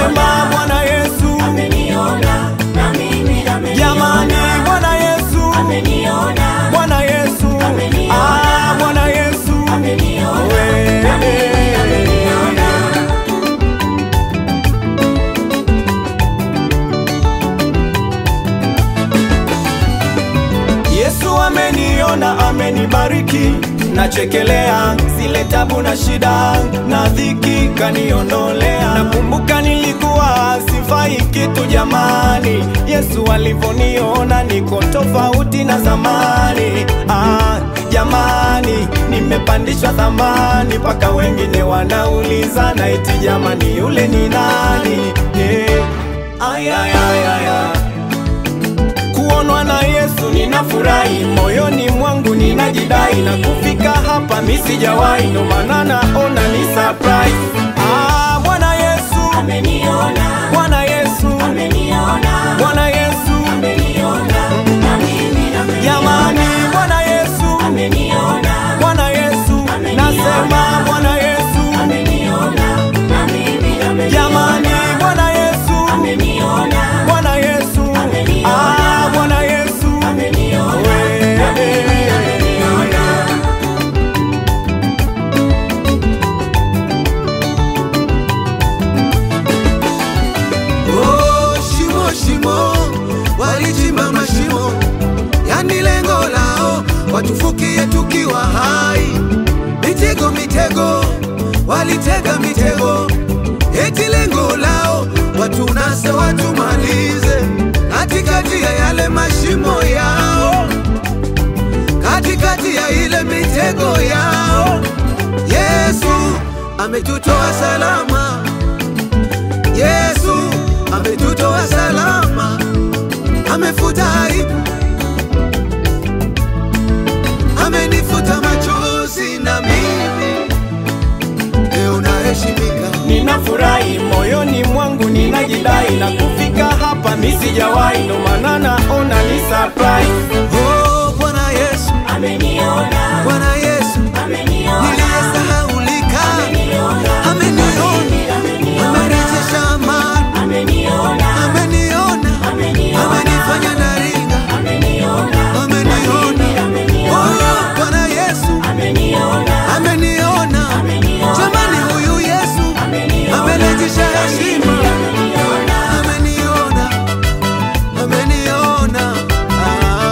nasema Bwana Yesu, ameniona na mimi ameniona. jamani, Bwana Yesu, ameniona Bwana Yesu, Ameniona. ah, Bwana Yesu, ameniona we- na mimi ameniona. Yesu ameniona, amenibariki, nachekelea zile tabu na shida na dhiki, kaniondolea. Nakumbuka nilikuwa sifai kitu jamani, Yesu alivyoniona niko tofauti na zamani. Ah, jamani, nimepandishwa thamani, mpaka wengine wanauliza na eti jamani, yule ni nani? Eh, ay, ay, ay, ay, ay kuonwa na Yesu ninafurahi, moyoni mwangu ninajidai, na kufika hapa mi sijawahi, ndo maana naona ni surprise. Ah, Bwana Yesu, ameniona Bwana Yesu, ameniona Bwana Yesu, ameniona na mimi ameniona. jamani, Bwana Yesu, ameniona Bwana Yesu, nasema Bwana Yesu, ameniona na mimi ameniona. jamani, Bwana Yesu, ameniona Bwana Yesu, ah, Bwana Yesu, ameniona na mimi ameniona. Oh, shimo shimo, walichimba mashimo, yani lengo lao watufukie tukiwa hai. Mitego mitego, walitega mitego, eti lengo lao watunase watumalize, katikati ya yale mashimo yao, katikati ya ile mitego yao, Yesu ametutoa salama. Yesu ametutoa salama, amefuta aibu, amenifuta machozi, na mimi leo naheshimika. ninafurahi moyoni mwangu ninajidai, na kufika hapa mi sijawahi, ndo maana naona ni surprise. Oh, Bwana Yesu, ameniona Bwana Yesu, ameniona niliyesahaulika ameniona ameniona, amerejesha amani, ameniona ameniona, amenifanya naringa, ameniona ameniona. Oh, Bwana Yesu, ameniona ameniona jamani, huyu Yesu amerejesha heshima, ameniona, ameniona. Ah,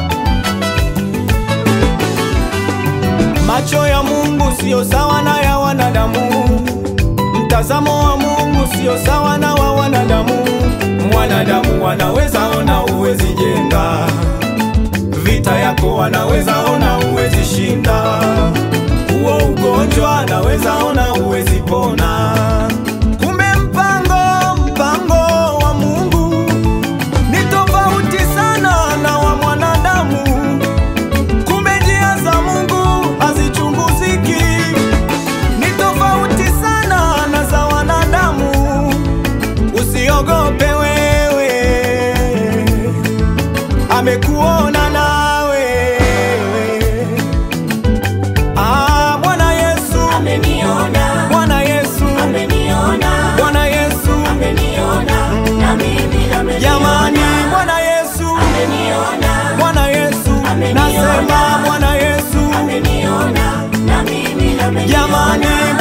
Macho ya Mungu siyo sawa na ya wanadamu, mtazamo wa Mungu siyo sawa na wa wanadamu. Mwanadamu wanaweza ona uwezi jenga, vita yako wanaweza ona uwezi shinda, huo ugonjwa anaweza ona uwezi pona. Kumbe mpango mpango wa Mungu ni tofauti sana na wa mwanadamu. Kumbe njia za Mungu hazichunguziki, ni tofauti sana na za wanadamu. Usiogope wewe, amekuona nawe. Ah, Bwana Yesu, ameniona Bwana Yesu, ameniona Bwana Yesu, ameniona na mimi ameniona jamani, Bwana Yesu, ameniona Bwana Yesu, Ameniona. nasema Bwana Yesu, ameniona na mimi ameniona jamani,